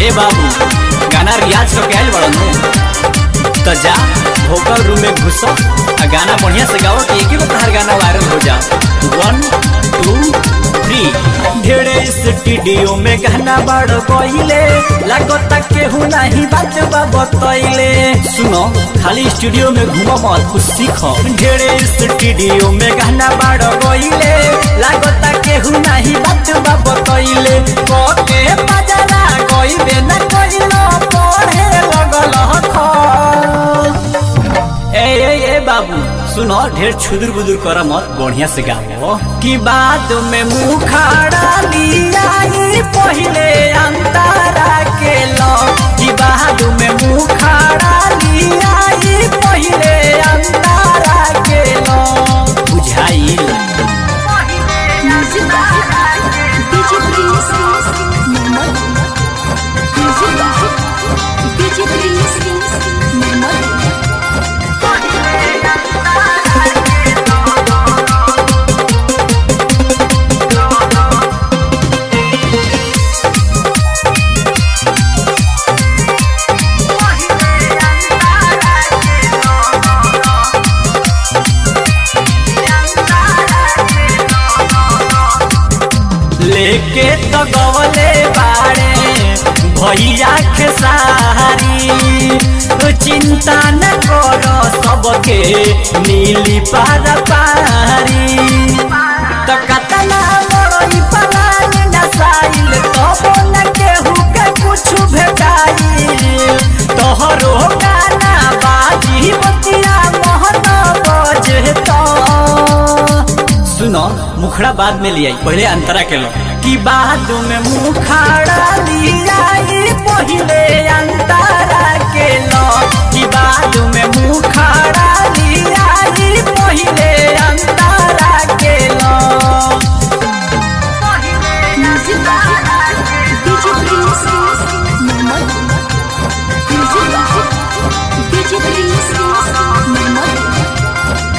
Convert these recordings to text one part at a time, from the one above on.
ए बाबू गाना रियाज को कहल बड़न तो जा भोकल रूम में घुस आ गाना बढ़िया से गाओ कि एक ही तोहार गाना वायरल हो जा वन टू थ्री ढेरे स्टूडियो में गाना बड़ गईले लागता केहू नहीं बात बा बतैले सुनो खाली स्टूडियो में घूमो मत कुछ सीखो ढेरे स्टूडियो में गाना बड़ गईले लागता केहू नहीं बात बा बतैले कोके बजरा गईबे न कइलो पढ़े लगल ह ए ए ए बाबू सुनो ढेर छुदुर बुदुर कर मत बढ़िया से गाओ कि बाद में मुंह खाड़ा लियाई पहिले अंतारा के लो कि बाद में मुंह खाड़ा लियाई पहिले अंतारा के लो बुझाइल Music by DJ Prince. Mohammed. Music by DJ Prince. Mohammed. लेके तो गवले बाड़े भैया के सारी तो चिंता न करो सबके नीली पार पारी तो कतना बड़ई पलान नसाइल तो न केहू के कुछ भेटाइल तोहरो गाना बाजी बतिया मोहन बजता सुनो मुखड़ा बाद में लिया पहले अंतरा के लो कि बाद में मुखड़ा लिया पहले अंतरा के लो कि बाद में मुखड़ा लिया पहले अंतरा के लो Music by DJ Prince. Mohammed. Music by DJ Prince. Mohammed.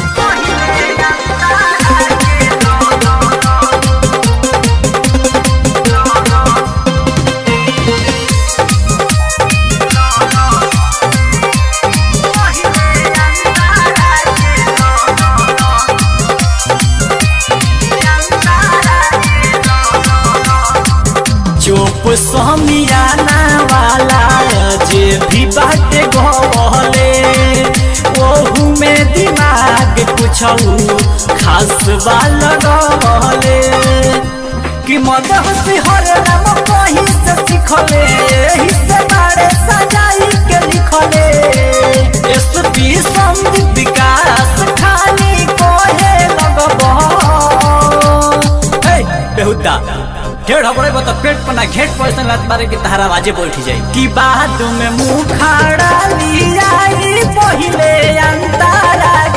चुप समियाना वाला जे भी बाटे गवले ओहू में दिमाग कुछ खास वाला गवले कि मदह से हर नाम कहीं से सिखले एही से बारे सजाई के लिखले एसपी संदीप विकास खानी कोहे लगबो हे बेहुदा ढेर हबड़े बता पेट पना घेट पैसा लात मारे के तहारा आवाजे बैठ जाई कि बाद में मुंह खाड़ा लियाई पहिले अंतारा